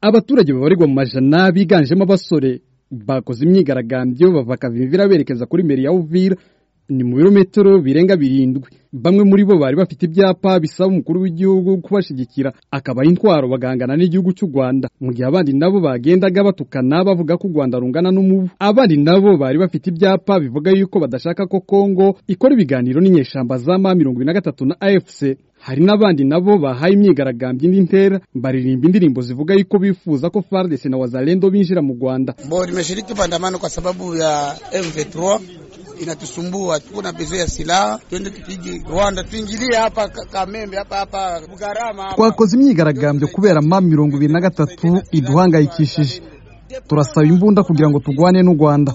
abaturage babarirwa mu majana biganjemo abasore bakoze imyigaragambyo bava Kavimvira berekeza kuri meri ya Uvira ni mu birometero birenga birindwi bamwe muri bo bari bafite ibyapa bisaba umukuru w'igihugu kubashigikira akaba intwaro bagangana n'igihugu cy'u Rwanda mu gihe abandi nabo bagendaga batukana bavuga ko u Rwanda rungana n'umubu abandi nabo bari bafite ibyapa bivuga yuko badashaka ko Kongo ikora ibiganiro n'inyeshamba za ma 2023 na AFC hari n'abandi nabo bahaye imyigaragambyo indi ntera baririmba indirimbo zivuga yuko bifuza ko FARDC na wazalendo binjira mu Rwanda bo nimeshiriki maandamano kwa sababu ya M23 inatusumbua, tuko na bezo ya silaha, twende tupige Rwanda, tuingilie hapa Kamembe, hapa hapa Bugarama. twakoze imyigaragambyo kubera ma mirongo ibiri na gatatu iduhangayikishije turasaba imbunda kugira ngo turwane n'u Rwanda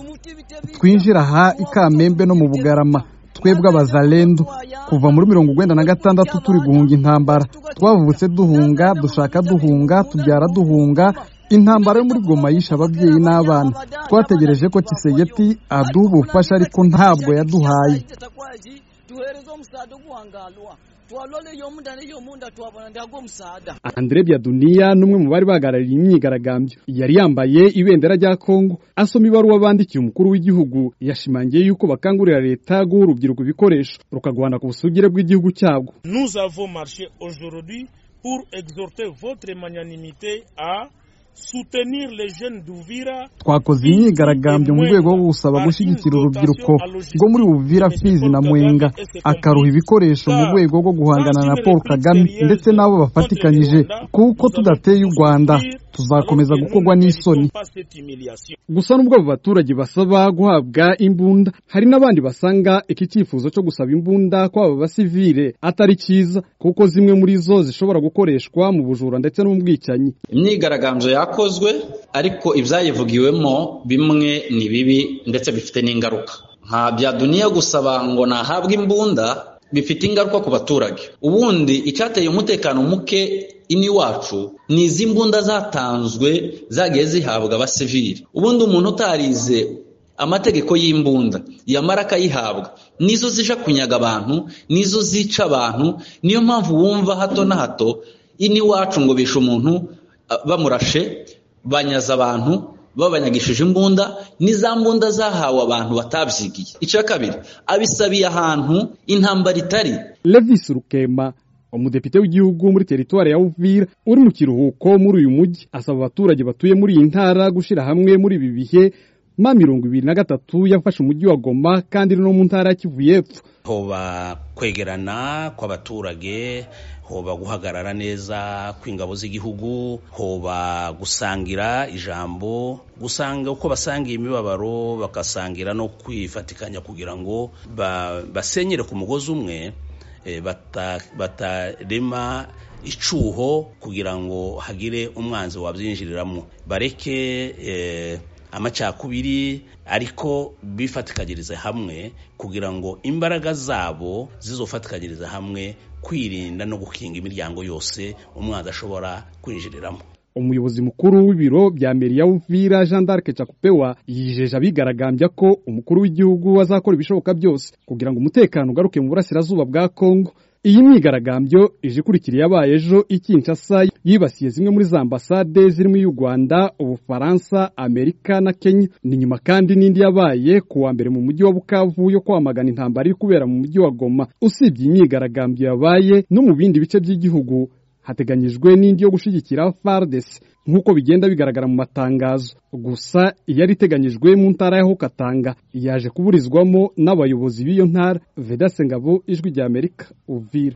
twinjira aha i Kamembe no mu Bugarama twebwe abazalendo kuva muri mirongo urwenda na gatandatu turi guhunga intambara twavutse duhunga dushaka duhunga tubyara duhunga intambara yo muri goma yishe ababyeyi n'abana twategereje ko kisegeti aduha ubufasha ariko ntabwo yaduhaye Andre Byaduniya numwe mu bari bagarariye imyigaragambyo yari yambaye ibendera rya Kongo asoma ibaruwa bandikiye umukuru w'igihugu yashimangiye yuko bakangurira leta guha urubyiruko ibikoresho rukagwana ku busugire bw'igihugu cyabwo Nous avons marché aujourd'hui pour exhorter votre magnanimité à twakoze imyigaragambyo mu rwego rwo gusaba gushyigikira urubyiruko rwo muri Uvira Fizi na Mwenga akaruha ibikoresho mu rwego rwo guhangana na Paul Kagame ndetse n'abo bafatikanyije kuko tudateye u Rwanda tuzakomeza gukorwa n'isoni gusa n'ubwo abo baturage basaba guhabwa imbunda hari n'abandi basanga iki cyifuzo cyo gusaba imbunda kw'aba basivile atari cyiza kuko zimwe muri zo zishobora gukoreshwa mu bujura ndetse no mu bwicanyi imyigaragambyo yakozwe ariko ibyayivugiwemo bimwe ni bibi ndetse bifite n'ingaruka nka bya duniya gusaba ngo nahabwe imbunda bifite ingaruka ku baturage ubundi icyateye umutekano muke iniwacu ni izi mbunda zatanzwe zagiye zihabwa abasivili ubundi umuntu utarize amategeko y'imbunda yamara akayihabwa nizo zija kunyaga abantu nizo zica abantu niyo mpamvu wumva hato na hato iniwacu ngo bishe umuntu bamurashe banyaza abantu babanyagishije imbunda n'iza mbunda zahawe abantu batabyigiye icya kabiri abisabiye ahantu intambara itari Levis Rukema umudepite w'igihugu muri teritwari ya Uvira uri mu kiruhuko muri uyu mujyi asaba abaturage batuye muri iyi ntara gushyira hamwe muri ibi bihe ma mirongo ibiri na gatatu yafashe umujyi wa Goma kandi no mu ntara ya Kivu y'Epfo hoba kwegerana kw'abaturage hoba guhagarara neza kw'ingabo z'igihugu hoba gusangira ijambo gusanga uko basangiye imibabaro bagasangira no kwifatikanya kugira ngo basenyere ku mugozi umwe batarema icuho kugira ngo hagire umwanzi wabyinjiriramo bareke amacakubiri ariko bifatikanyirize hamwe kugira ngo imbaraga zabo zizofatikanyirize hamwe kwirinda no gukinga imiryango yose umwanzi ashobora kwinjiriramo umuyobozi mukuru w'ibiro bya mbere ya Uvira Jean d'Arc Cakupewa yijeje abigaragambya ko umukuru w'igihugu azakora ibishoboka byose kugira ngo umutekano ugaruke mu burasirazuba bwa Kongo iyi myigaragambyo ije ikurikira yabaye ejo ikinshasa yibasiye zimwe muri za ambasade zirimo iy'u Rwanda ubufaransa Amerika na Kenya ni nyuma kandi n'indi yabaye ku wa mbere mu mujyi wa Bukavu yo kwamagana intambara iri kubera mu mujyi wa Goma usibye imyigaragambyo yabaye no mu bindi bice by'igihugu hateganyijwe n'indi yo gushyigikira FARDC nk'uko bigenda bigaragara mu matangazo gusa iyari iteganyijwe mu ntara ya Hokatanga yaje kuburizwamo n'abayobozi b'iyo ntara Vedase Ngabo ijwi ry'Amerika Uvira